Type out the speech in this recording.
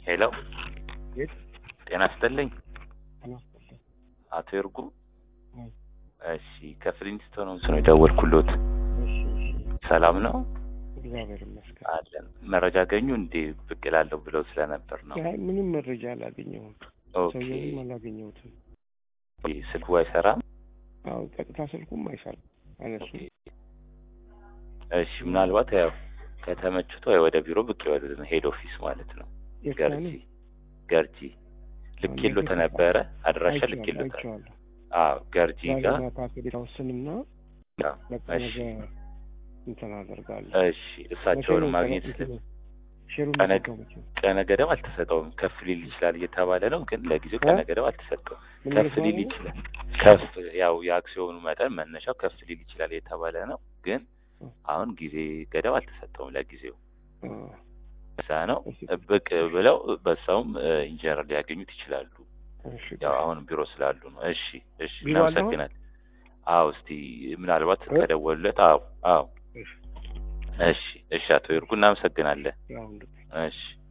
ሄሎ የት? ጤና ይስጥልኝ አናስጠላ አቶ ይርጉ አይ። እሺ ከፍሊንስቶን ሆምስ ነው የደወልኩሎት እሺ እሺ ሰላም ነው እግዚአብሔር ይመስገን። አለን መረጃ አገኙ እንዴ ብቅ እላለሁ ብለው ስለነበር ነው አይ ምንም መረጃ አላገኘሁም። ኦኬ ሰውየውንም አላገኘሁትም። ስልኩ አይሰራም አዎ ቀጥታ ስልኩም አይሰራም አነሱ ኦኬ። እሺ ምናልባት ያው ከተመችቶ ወይ ወደ ቢሮ ብቅ ይበሉ ሄድ ኦፊስ ማለት ነው ገርጂ ገርጂ ልኬሎት ነበረ አድራሻ ልኬሎት አይቼዋለሁ። አዎ ገርጂ ጋር ዛሬ ፓኬጅ ታወስንና አዎ፣ በቃ እሺ ነገ እንትን አደርጋለሁ። እሺ እሳቸውን ማግኘት ሼሩን ቀነ- መዘጋው መቼ ነው? ቀነ ገደብ አልተሰጠውም። ከፍ ሊል ይችላል እየተባለ ነው፣ ግን ለጊዜው እ? ቀነ ገደብ አልተሰጠውም። ምን ከፍ ሊል እየተባለ? ይችላል። ከፍ ያው የአክሲዮኑ መጠን መነሻው ከፍ ሊል ይችላል እየተባለ ነው፣ ግን እ። አሁን ጊዜ ገደብ አልተሰጠውም ለጊዜው። አ፣ እዛ ነው እሺ፣ ብቅ ብለው በሰውም ኢንጂነር ሊያገኙት ይችላሉ። እሺ፣ ያው አሁን ቢሮ ስላሉ ነው። እሺ እሺ፣ ቢሮ አለ አሁን? እናመሰግናለን። አዎ እስቲ ምናልባት እ? ከደወሉለት አዎ አዎ እሺ፣ እሺ እሺ፣ አቶ ይርጉ እናመሰግናለን። ያው እንግዲህ እሺ